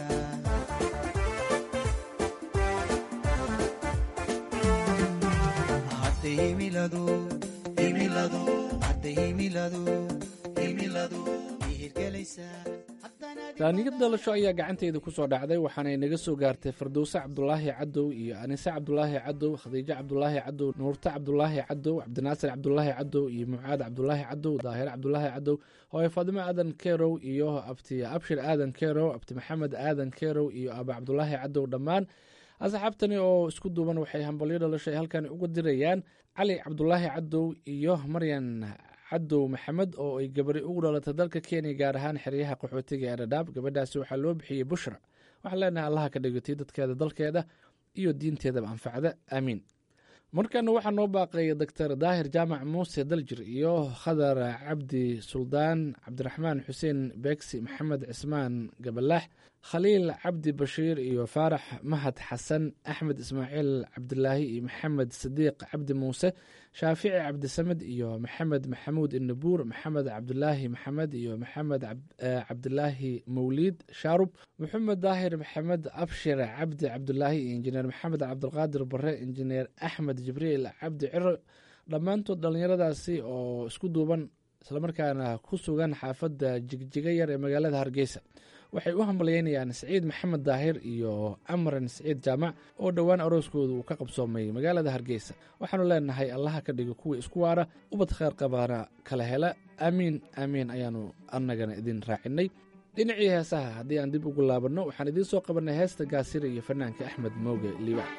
S12: hadda himiladu himiladu hadda himiladu himiladu ihirgelisaa
S10: taaniyad dhalasho ayaa gacantayda ku soo dhacday waxaana inaga soo gaartay fardowse cabdulaahi cadow iyo anise cabdulaahi cadow khadiijo cabdulaahi cadow nuurte cabdulaahi cadow cabdinaasir cabdulaahi cadow iyo mucaad cabdulaahi cadow daahir cabdulaahi cadow hooye faadimo aadan kerow iyo abti abshir aadan kerow abti maxamed aadan kerow iyo aba cabdulaahi cadow dhammaan asxaabtani oo isku duuban waxay hambalyo dhalasho ay halkan uga dirayaan cali cabdulaahi cadow iyo maryan cadow maxamed oo ay gabari ugu dhalatay dalka kenya gaar ahaan xeryaha qaxootiga ee dhadhaab gabadhaasi waxaa loo bixiyey bushra waxaan leenahay allaha ka dhigotay dadkeeda dalkeeda iyo diinteedaba anfacda aamiin markana waxaa noo baaqay doctor daahir jaamac muuse daljir iyo khadar cabdi suldaan cabdiraxmaan xuseen beegsi maxamed cismaan gabalaax khaliil cabdi bashiir iyo faarax mahad xasan axmed ismaaciil cabdilaahi iyo maxamed sadiiq cabdi muuse shaafici cabdisamed iyo maxamed maxamuud inabuur maxamed cabdilaahi maxamed iyo maxamed cabdilaahi mawliid shaarub maxamed daahir maxamed abshir cabdi cabdilaahi iyo injineer maxamed cabdilqaadir bare injineer axmed jibriil cabdi ciro dhammaantood dhallinyaradaasi oo isku duuban islamarkaana ku sugan xaafadda jigjiga yar ee magaalada hargeysa waxay u hambalyeynayaan siciid maxamed daahir iyo amran siciid jaamac oo dhowaan arooskooda uu ka qabsoomay magaalada hargeysa waxaanu leenahay allaha ka dhigo kuwii isku waara ubad kheer qabaana kala hela aamiin aamiin ayaanu annagana idin raacinay dhinacii heesaha haddii aan dib ugu laabanno waxaan idiin soo qabanay heesta gaasira iyo fanaanka axmed mooge liibaac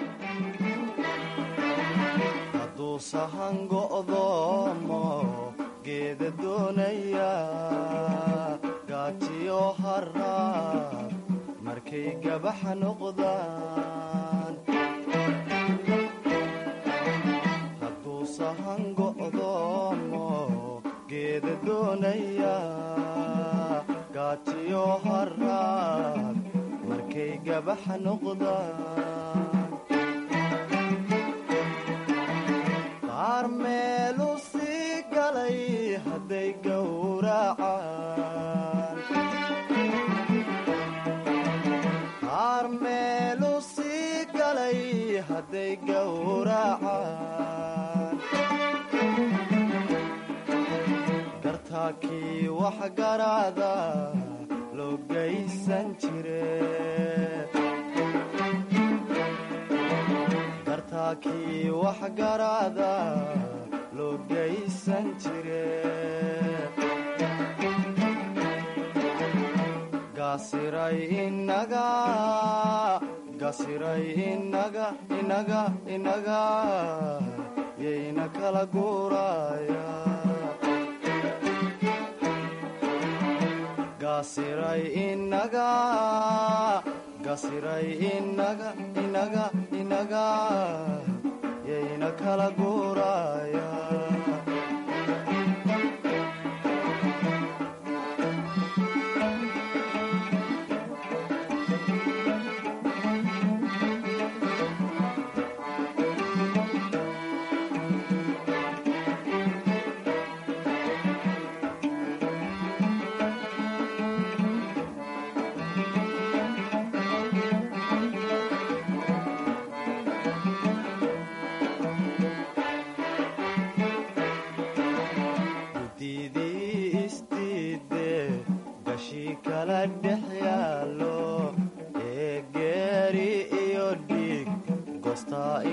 S13: hadduu sahan go'doomo geeda doonaya gaatiyo haraad markay gabaxa noqdaan hadduu sahan go'doomo geeda doonaya gaatiyo haraad markay gabaxa noqdaan qaar meelu sii galay hadday gowracaan qaar meelu sii galay hadday gowracaan gartaakii wax garaada loo gaysan jire gartaakii wax garaada loo gaysan jire gaasiray inaga gasiray inaga inaga inaga yayna kala guuraya gasiray inaga gasiray inaga inaga inaga yayna kala guuraya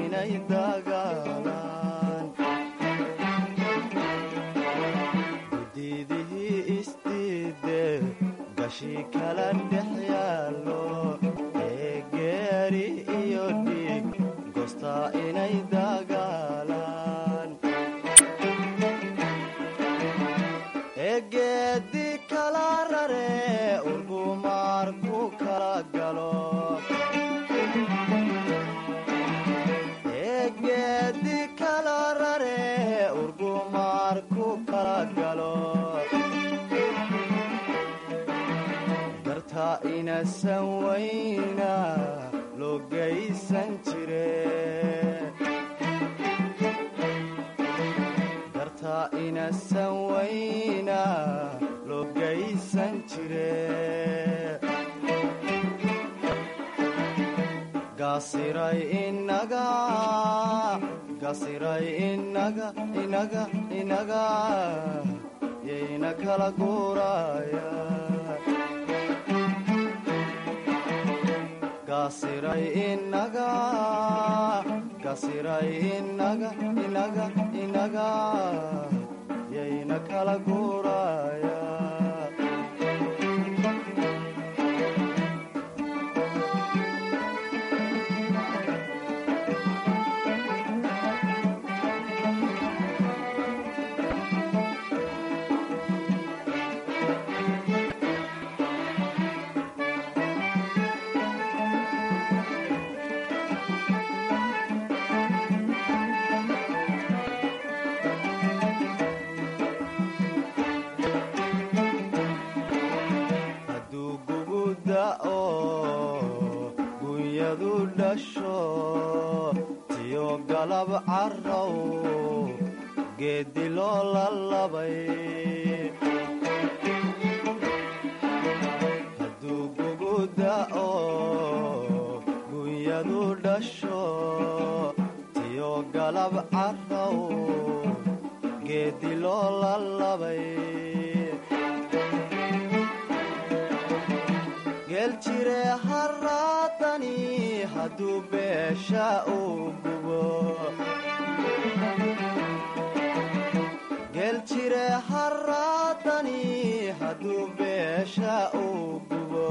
S13: inay dagaalaan gudiidihii isdiide gashi kala dhex yaallo ee geeri iyo dhiig goostaa inay dagaalaan egeedi kala rare urgumaar ku kala galo egeedi kala rare urgumaar ku kala galo darta inasan wayna loo geysan jire darta inasan wayna loo geysan jire gasiray inaga gasiray inaga inaga inaga yayna kala guuraya gasiray inaga gasiray inaga inaga inaga yayna kala guuraya hadduu gugu da'o gunyadu dhasho tiyo galab carrow geeddi loo lalabay hadduu gugu da'o gunyadu dhasho tiyo galab carrow geeddi loo lalabay geeljire haraadani hadduu beesha uu gubo geeljire haraadani hadduu beesha uu gubo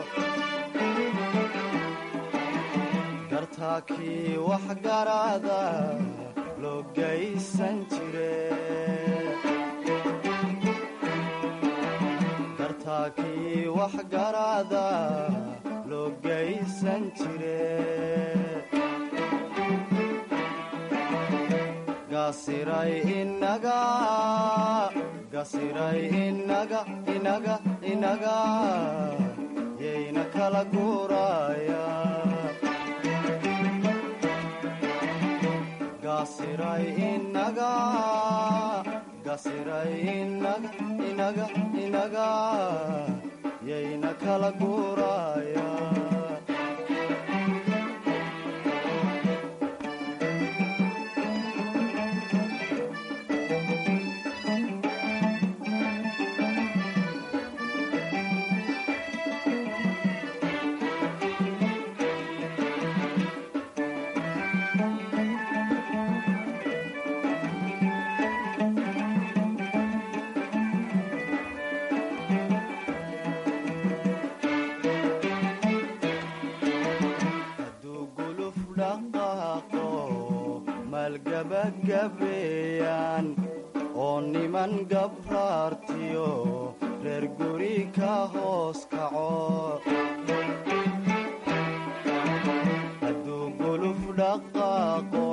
S13: gartaakii wax garaada loo geysan jire gartaakii wax garaada loo geysan jire gasiray inaga gasiray inaga inaga inaga yayna kala guuraya gasiray inaga gasiray inaga inaga inaga yayna kala guuraya hadduu guluf dhaqaaqo maalgabagabeeyaan oo niman gabraartiyo reer guri ka hoos kaco hadduu guluf dhaqaaqo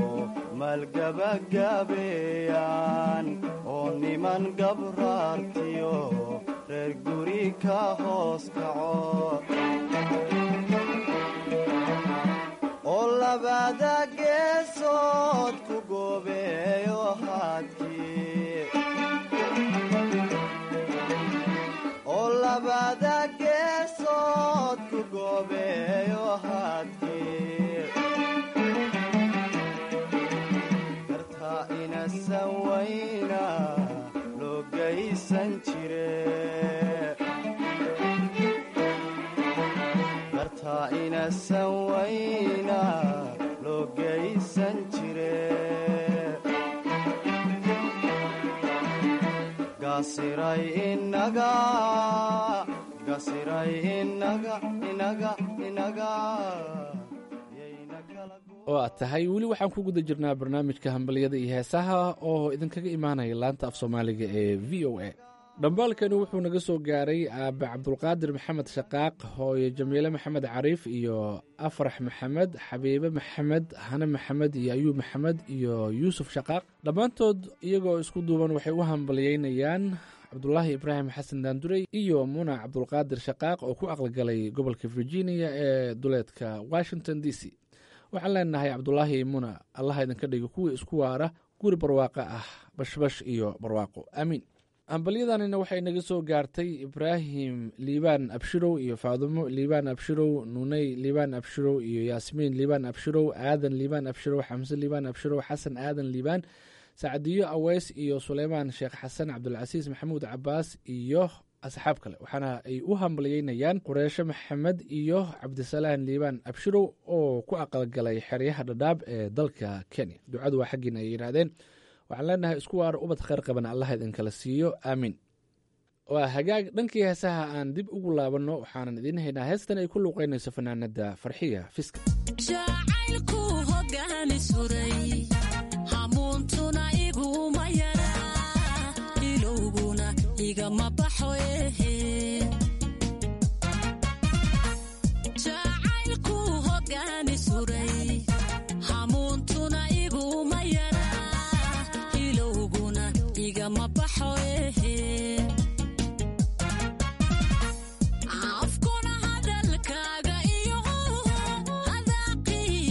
S13: maalgabagabeeyaan oo niman gabraartiyo reer guri ka hoos kaco oo labada geesood ku goobeeyo haadkii oo labada geesood ku goobeeyo haadkii gartaa inasan wayna loo geysan jire gartaa inasan wayna loo geysan geysan jire gasiray inaga gasiray inaga inaga inaga
S10: oo aad tahay weli waxaan ku guda jirnaa barnaamijka hambalyada iyo heesaha oo idinkaga imaanaya laanta af soomaaliga ee v o a dhambaalkani wuxuu naga soo gaaray aabe cabdulqaadir maxamed shaqaaq hooyo jamiile maxamed cariif iyo afrax maxamed xabiibe maxamed hane maxamed iyo ayuub maxamed iyo yuusuf shaqaaq dhammaantood iyagoo isku duuban waxay u hambalyeynayaan cabdulaahi ibraahim xasan daandurey iyo muna cabdulqaadir shaqaaq oo ku aqalgalay gobolka virginia ee duleedka washington d c waxaan leenahay cabdulaahi muna allaha idinka dhigo kuwii isku waara guri barwaaqo ah bashbash iyo barwaaqo aamiin hambalyadanina waxay naga soo gaartay ibraahim liibaan abshirow iyo faadumo liibaan abshirow nuney liibaan abshirow iyo yaasmiin liibaan abshirow aadan liibaan abshirow xamse liibaan abshirow xasan aadan liibaan sacdiyo aweys iyo suleymaan sheekh xasan cabdulcasiis maxamuud cabaas iyo asxaab kale waxaana ay u hambalyeynayaan qureesho maxamed iyo cabdisalaan liibaan abshirow oo ku aqalgalay xeryaha dhadhaab ee dalka kenya ducadu waa xaggiina ay yidhaahdeen waxaan leenahay isku waara ubad kheyr qaban allah idinkala siiyo aamiin waa hagaag dhankii heesaha aan dib ugu laabanno waxaanan idiin haynaa heestan ay ku luuqeynayso fanaanada farxiya fiska
S14: jacaylku hogaani suray hamuuntuna iguma yara ilowguna igama baxo ehe jacaylku hogaani suray hamuuntuna iguma yara ilowguna igama baxo ehe afkuna hadalkaaga iyo hadaaqii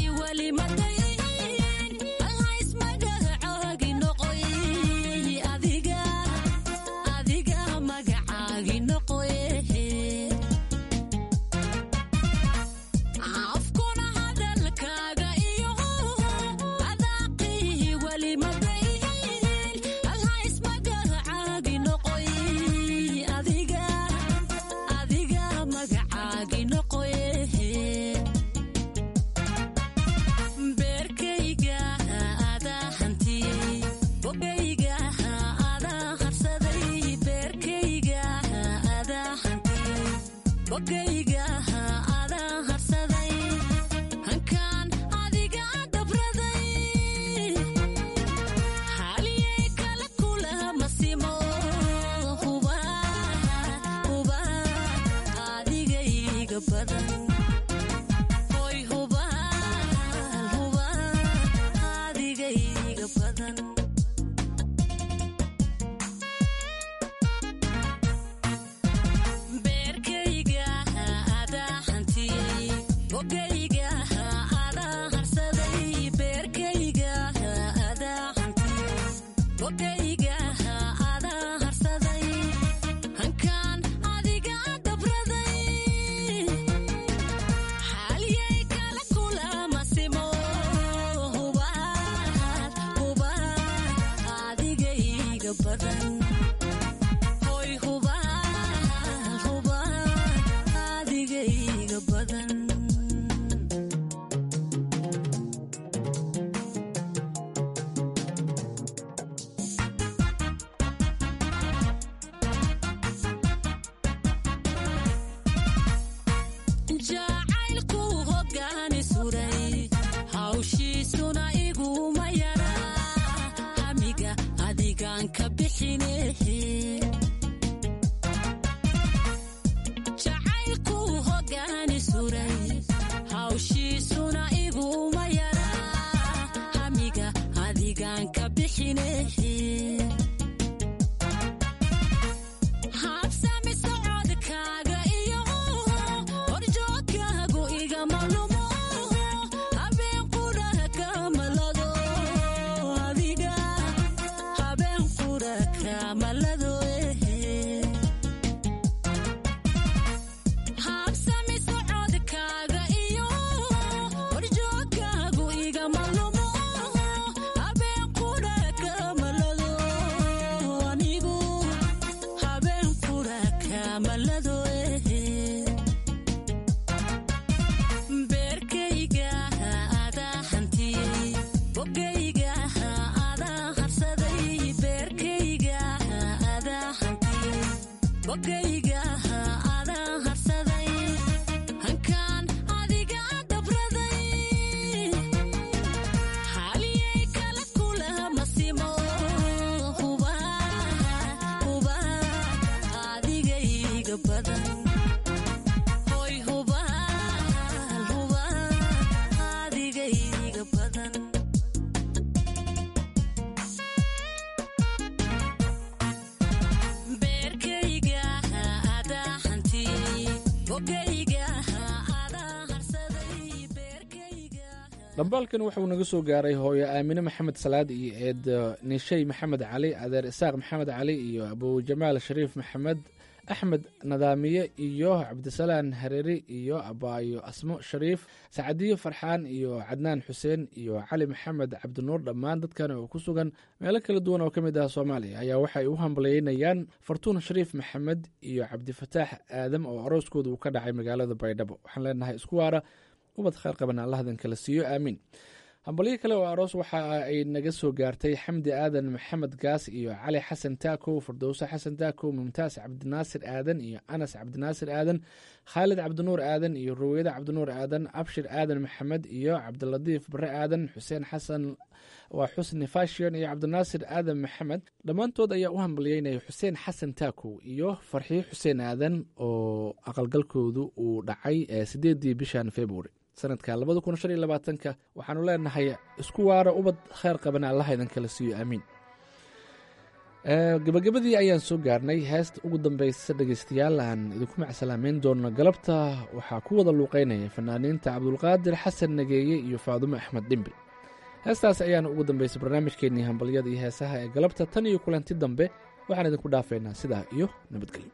S10: dhambaalkan wuxuu naga soo gaaray hooyo aamine maxamed salaad iyo eed nishey maxamed cali adeer isaaq maxamed cali iyo abujamaal shariif maxamed axmed nadaamiye iyo cabdisalaan hareeri iyo abaayo asmo shariif sacadiyo farxaan iyo cadnaan xuseen iyo cali maxamed cabdinuur dhammaan dadkan oo ku sugan meelo kala duwan oo ka mid ah soomaaliya ayaa waxay u hambalyeynayaan fartuun shariif maxamed iyo cabdifataax aadam oo arooskooda uu ka dhacay magaalada baydhabo waxaan leenahay isku waara ubad kheyr qaban allahdan kala siiyo aamiin hambalyo kale oo aroos waxa ay naga soo gaartay xamdi aadan maxamed gaas iyo cali xasan taakow fardowse xasan taakow mumtaas cabdinaasir aadan iyo anas cabdinaasir aadan khaalid cabdinuur aadan iyo ruweyda cabdinuur aadan abshir aadan maxamed iyo cabdilatiif bare aadan xuseen xasan waa xusni fashion iyo cabdinaasir aadan maxamed dhammaantood ayaa u hambalyeynaya xuseen xasan taakow iyo farxiyo xuseen aadan oo aqalgalkoodu uu dhacay sideedii bishan february sanadka labada kun shan iyo labaatanka waxaanu leenahay isku waara ubad kheyr qabana allah idin kala siiyo aamiin gabagabadii ayaan soo gaarnay heesta ugu dambeysa dhegeystayaal aan idinku macsalaameyn doono galabta waxaa ku wada luuqeynaya fanaaniinta cabdulqaadir xasan nageeye iyo faadumo axmed dhimbi heestaas ayaana ugu dambeysay barnaamijkeennii hambalyada iyo heesaha ee galabta tan iyo kulanti dambe waxaan idinku dhaafeynaa sidaa iyo nabadgelyo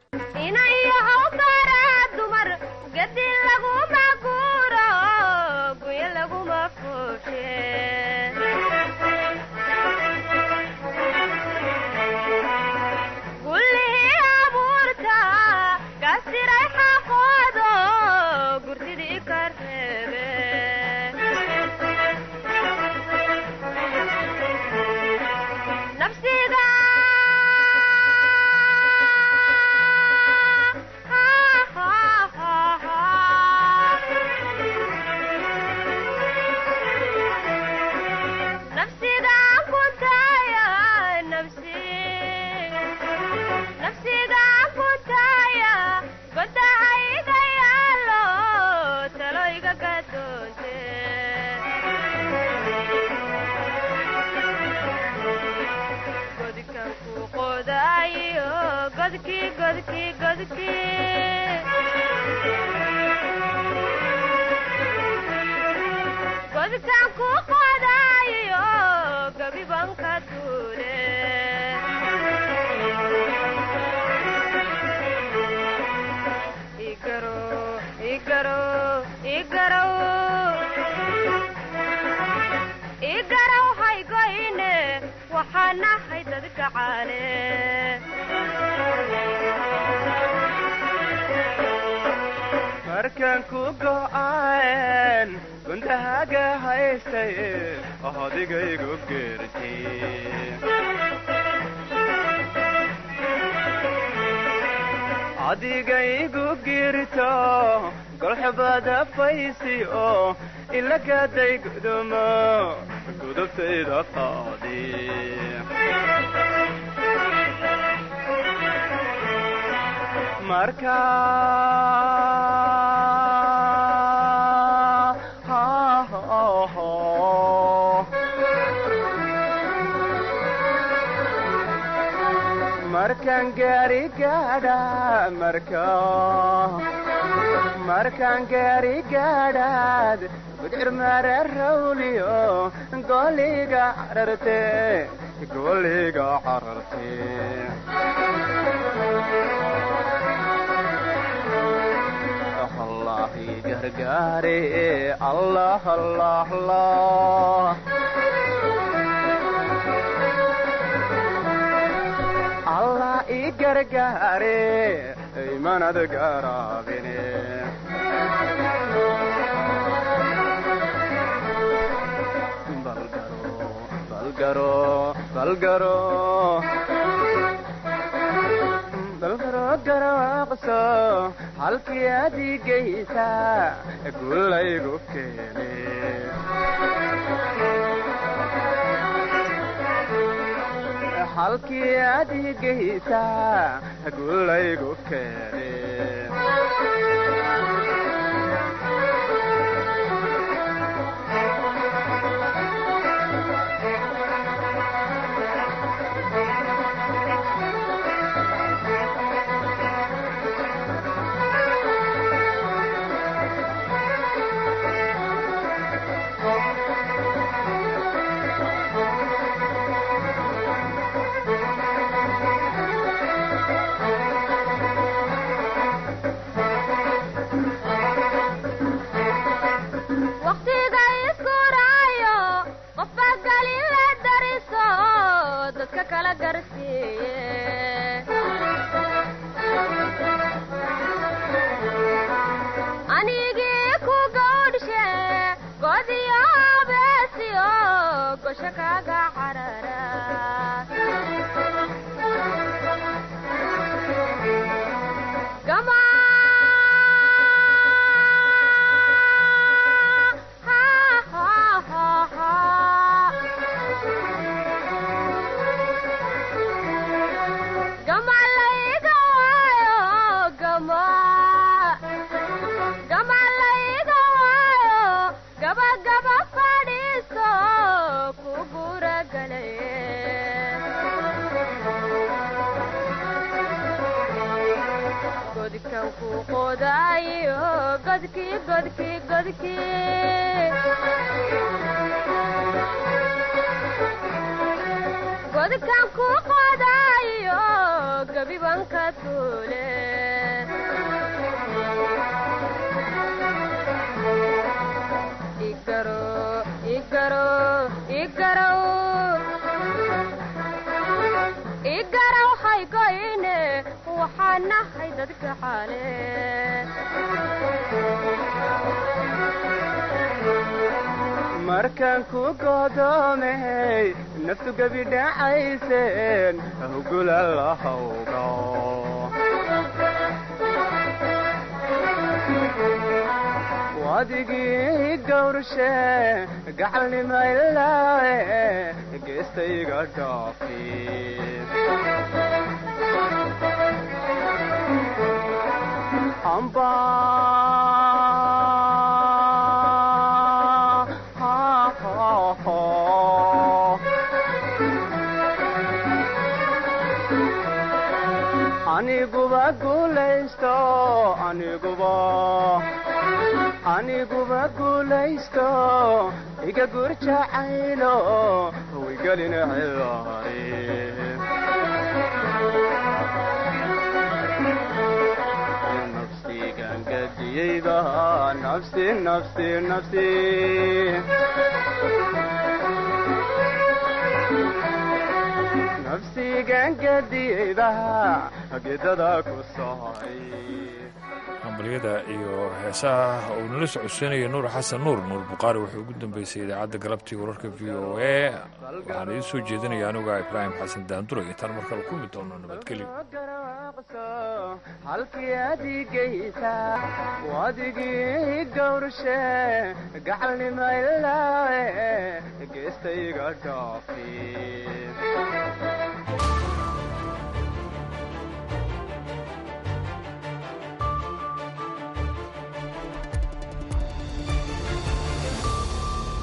S13: markaan ku go'aan gundahaga haystay ohodigaygu geerti adigaygu girto golxubada faysi oo ilagaday gudumo gudubtayda qaadi marka markaan gaari gaadha marka markaan gaari gaadhaad gudcir mara rawliyo goliga cararte goliga cararte allahi gargaare allah allah allah allah i gargaare imanad garaabine balgaro balgaro balgaro garaaqso halkii adigaysa gulaygu keene halkii adigaysa gulaygu keene
S15: dadka kala garsiiye anigii ku gawdhishe godiyo beesiyo gosho kaga carara gama gama layga waayo gama gama layga waayo gaba gaba fadhiiso ku guragalaye godkan ku qodaayo godki godki godki godkan ku qodaayo gabiban ka tuule igaro igaro igaraw igaraw haygoyne waxaan nahay dadka xaale
S13: markaan ku godoomay naftu gebi dhacayseen hugula lahawga wadigii gawrshe gacalnima ilaae geestayga dhaafi amba aniguba guulaysto aniguba aniguba guulaysto iga gurjacaylo wigelin cilaari nafsigan gadiyeyba nafsi nafsi nafsi nafsigan gadiyeyba gedada ku socay
S1: hambalyada iyo heesaha uu nala socodsiinaya nuur xasan nuur nuur bukhaari wuxuu ugu dambeysay idaacadda galabtii wararka v o a waxaan idiin soo jeedinaya anuga ibraahim xasan daanduro intaan markale ku mid doono nabadgelyo
S13: halkii adigaysa wadigii gawrshe gacalnima ilaae geestayga dhaafi